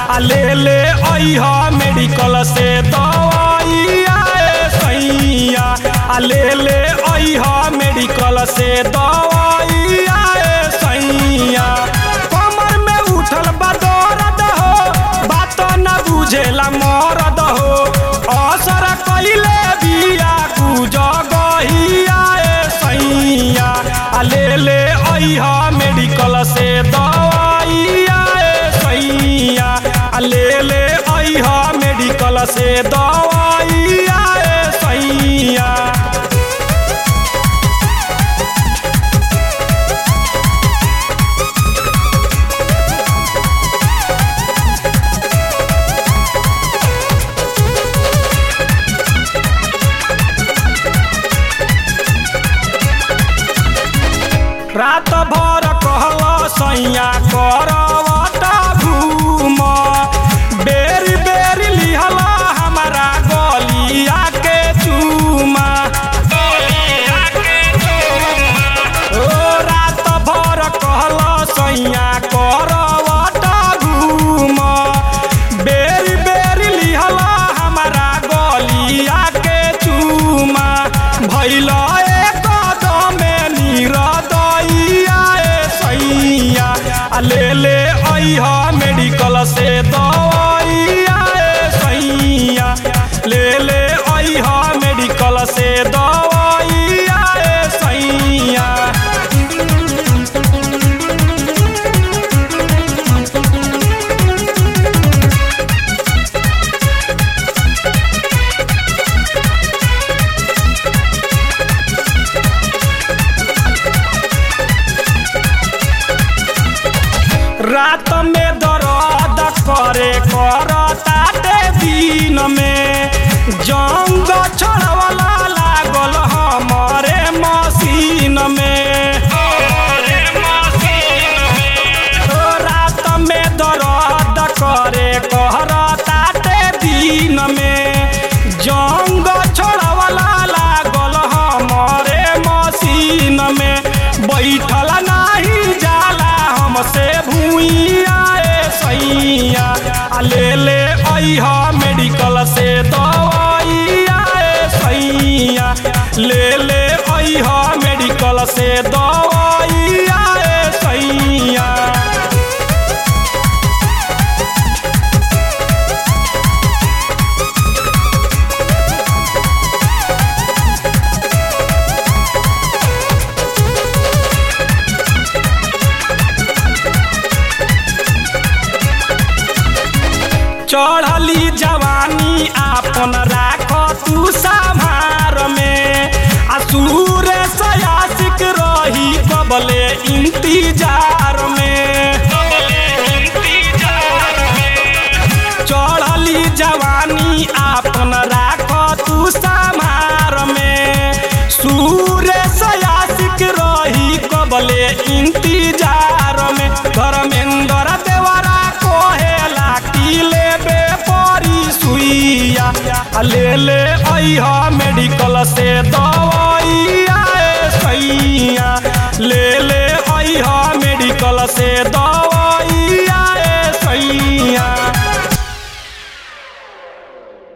आ ले ले अइहा मेडिकल से दवाइया ए सैया आ ले ले अइहा मेडिकल से दवाइया ए सैया कमर में उठल बा दर्द हो बात न बुझेला मरद हो असर कइले बिया गुजगहिया ए सैया आ ले ले अइहा मेडिकल से दवाइया ए सैया आ ले ले अइहा मेडिकल से दवाइया ए सैया रात भर कहल सैया करवटा घूम बेरी बेरी लिहल हमारा गलिया के चूमा ओ रात भर कहल सैया करवटा घूम बेरी बेरी लिहल हमारा गलिया के चूमा भैल एक दमे निरदैया ए सैया आ ले ले अइहा मेडिकल से दवाइया ए सैया ले ले अइहा मेडिकल से दवाइया ए सैया रात में दर्द करे करताते दिन में जंग छोड़वला लागल हमारे मशीन में ओ रात में दर्द करे करताते दिन में जंग छोड़वला लागल हमारे मशीन में बैठल नाही जाला हमसे भूइया ए सैया आ ले ले अइहा मेडिकल से दवाइया ए सैया ले ले अइहा मेडिकल से दवाइया ए सैया चढ़ली जवानी आपन राख तू संभार में आ सूर सयासिक रही कबले इंतजार में चढ़ली जवानी आपन राख तू संभार में सूर सयासिक रही कबले इंतजार में धर्मेंद्र देवरा कोहेला की लेबे परी सुइया आ ले ले अइहा मेडिकल से दवाइया ए सैया ले ले